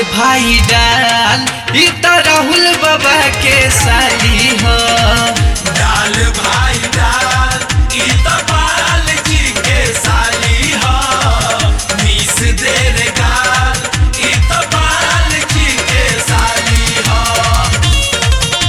भाई डाल ई त राहुल बाबा के साली हो डाल भाई डाल ई त बाल जी के साली ह मीस दे रे गाल ई त बाल जी के साली ह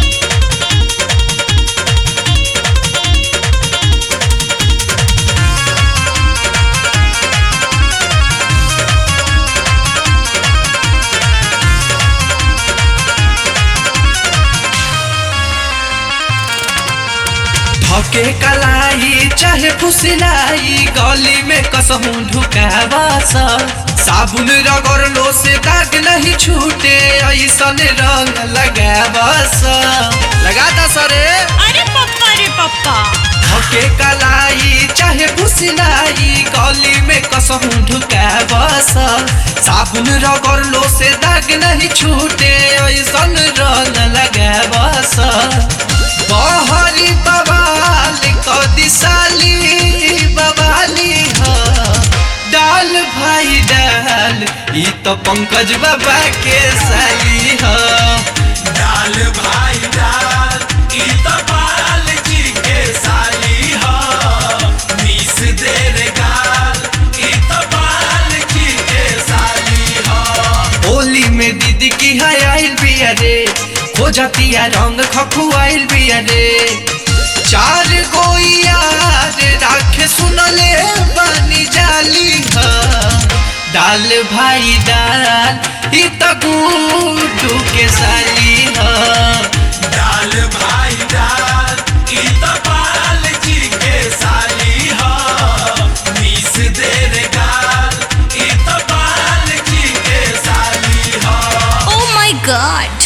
धके कलाई चाहे फुसलाई गली में कसहूं ढुकावास साबुन रगड़लो से दाग नहीं छूटे ऐसन रंग लगावास लगा दा सरे अरे पप्पा रे पप्पा धके कलाई चाहे फुसलाई गली में कसहूं ढुकावास साबुन रगड़लो से दाग नहीं छूटे ऐसन रंग लगावास बहरी बवाल कदी साली बवाली हो डाल भाई डाल ई तो पंकज बाबा के साली हो डाल भाई डाल ई त बाल जी के साली ह मीस दे रे गाल ई त बाल जी के साली ह होली में दीदी की है आइल बिया रे हो जातिया रंग खखुआइल बिया रे चार गो यार राखे सुनले बानी जाली ह डाल भाई डाल ई त गुड्डू के साली ह डाल भाई डाल ई त बाल जी के साली ह मीस दे रे गाल ई त बाल जी के साली ह ओ माय गॉड